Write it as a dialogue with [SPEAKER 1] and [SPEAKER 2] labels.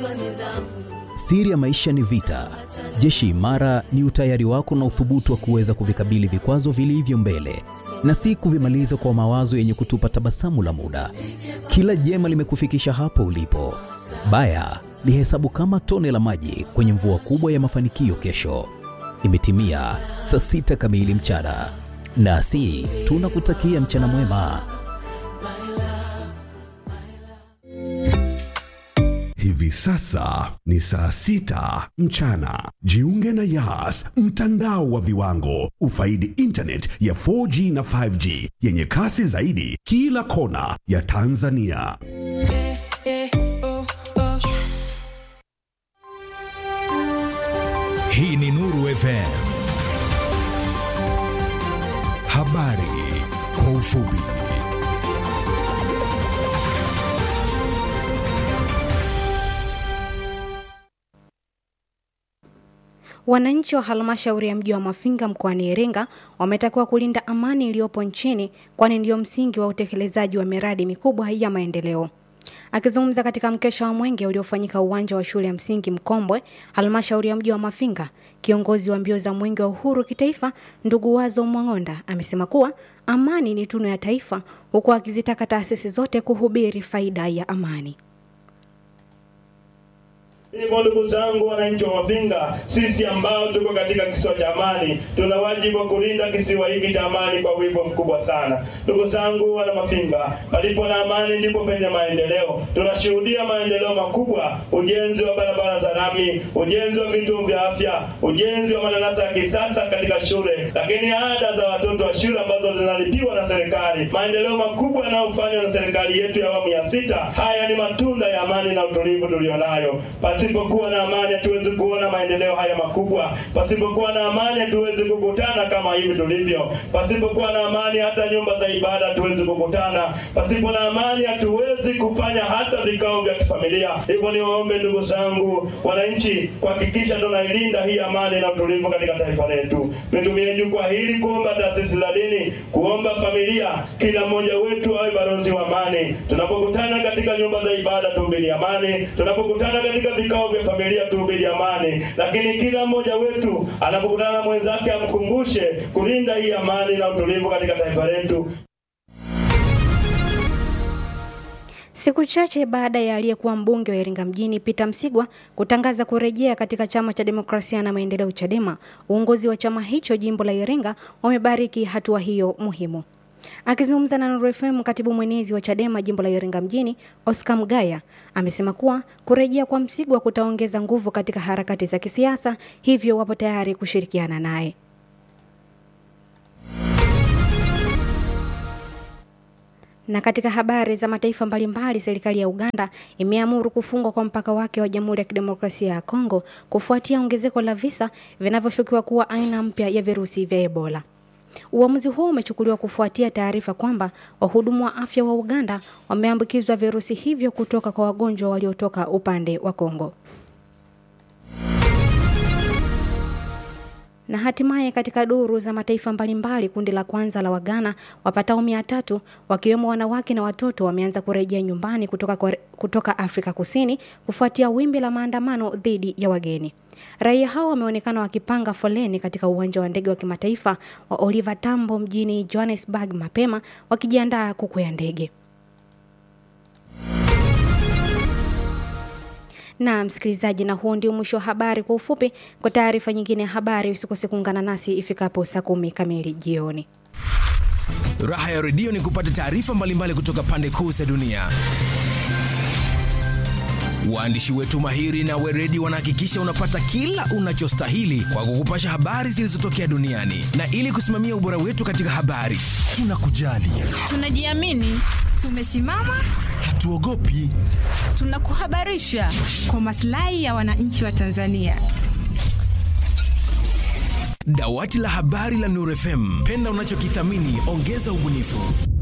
[SPEAKER 1] Siri ya maisha ni vita. Jeshi imara ni utayari wako na uthubutu wa kuweza kuvikabili vikwazo vilivyo mbele na si kuvimaliza kwa mawazo yenye kutupa tabasamu la muda. Kila jema limekufikisha hapo ulipo. Baya lihesabu kama tone la maji kwenye mvua kubwa ya mafanikio kesho. Imetimia saa sita kamili mchana, nasi tunakutakia mchana mwema.
[SPEAKER 2] Hivi sasa ni saa sita mchana. Jiunge na Yas, mtandao wa viwango. Ufaidi internet ya 4G na 5G yenye kasi zaidi kila kona ya Tanzania.
[SPEAKER 3] Hii ni Nuru FM. Habari kwa ufupi.
[SPEAKER 4] Wananchi wa halmashauri ya mji wa Mafinga mkoani Iringa wametakiwa kulinda amani iliyopo nchini kwani ndio msingi wa utekelezaji wa miradi mikubwa ya maendeleo. Akizungumza katika mkesha wa mwenge uliofanyika uwanja wa shule ya msingi Mkombwe, halmashauri ya mji wa Mafinga, kiongozi wa mbio za mwenge wa uhuru kitaifa ndugu Wazo Mwang'onda amesema kuwa amani ni tunu ya taifa, huku akizitaka taasisi zote kuhubiri faida ya amani.
[SPEAKER 5] Hivyo ndugu zangu wananchi wa Mafinga, sisi ambao tuko katika kisiwa cha amani, tuna wajibu wa kulinda kisiwa hiki cha amani kwa wigo mkubwa sana. Ndugu zangu wana Mafinga, palipo na amani ndipo penye maendeleo. Tunashuhudia maendeleo makubwa, ujenzi wa barabara za lami, ujenzi wa vituo vya afya, ujenzi wa madarasa ya kisasa katika shule, lakini ada za watoto wa shule ambazo zinalipiwa na serikali, maendeleo makubwa yanayofanywa na serikali yetu ya awamu ya sita. Haya ni matunda ya amani na utulivu tulionayo. Pasipokuwa na amani hatuwezi kuona maendeleo haya makubwa. Pasipokuwa na amani hatuwezi kukutana kama hivi tulivyo. Pasipokuwa na amani hata nyumba za ibada hatuwezi kukutana. Pasipo na amani hatuwezi kufanya hata vikao vya kifamilia. Hivyo niwaombe ndugu zangu wananchi, kuhakikisha tunailinda hii amani na utulivu katika taifa letu. Nitumie jukwaa hili kuomba taasisi za dini, kuomba familia, kila mmoja wetu awe balozi wa amani. Tunapokutana katika nyumba za ibada tuhubiri amani. Tunapokutana katika vikao vya familia tuhubiri amani, lakini kila mmoja wetu anapokutana na mwenzake amkumbushe kulinda hii amani na utulivu katika taifa letu.
[SPEAKER 4] Siku chache baada ya aliyekuwa mbunge wa Iringa mjini Peter Msigwa kutangaza kurejea katika chama cha demokrasia na maendeleo Chadema, uongozi wa chama hicho jimbo la Iringa wamebariki hatua hiyo muhimu. Akizungumza na Nuru FM, katibu mwenezi wa Chadema jimbo la Iringa mjini Oscar Mgaya amesema kuwa kurejea kwa Msigwa kutaongeza nguvu katika harakati za kisiasa, hivyo wapo tayari kushirikiana naye. Na katika habari za mataifa mbalimbali, serikali ya Uganda imeamuru kufungwa kwa mpaka wake wa Jamhuri ya Kidemokrasia ya Kongo kufuatia ongezeko la visa vinavyoshukiwa kuwa aina mpya ya virusi vya Ebola. Uamuzi huo umechukuliwa kufuatia taarifa kwamba wahudumu wa afya wa Uganda wameambukizwa virusi hivyo kutoka kwa wagonjwa waliotoka upande wa Kongo. Na hatimaye katika duru za mataifa mbalimbali, kundi la kwanza la Wagana wapatao mia tatu wakiwemo wanawake na watoto wameanza kurejea nyumbani kutoka, kwa, kutoka Afrika Kusini kufuatia wimbi la maandamano dhidi ya wageni. Raia hao wameonekana wakipanga foleni katika uwanja wa ndege wa kimataifa wa Oliver Tambo mjini Johannesburg mapema wakijiandaa kukwea ndege. Na msikilizaji, na huo ndio mwisho wa habari kwa ufupi. Kwa taarifa nyingine ya habari, usikose kuungana nasi ifikapo saa kumi kamili jioni.
[SPEAKER 3] Raha ya redio ni kupata taarifa mbalimbali kutoka pande kuu za dunia. Waandishi wetu mahiri na weredi wanahakikisha unapata kila unachostahili kwa kukupasha habari zilizotokea duniani, na ili kusimamia ubora wetu katika habari, tunakujali,
[SPEAKER 6] tunajiamini, tumesimama,
[SPEAKER 3] hatuogopi,
[SPEAKER 6] tunakuhabarisha kwa maslahi ya wananchi wa Tanzania.
[SPEAKER 3] Dawati la habari la Nuru FM, penda unachokithamini, ongeza ubunifu.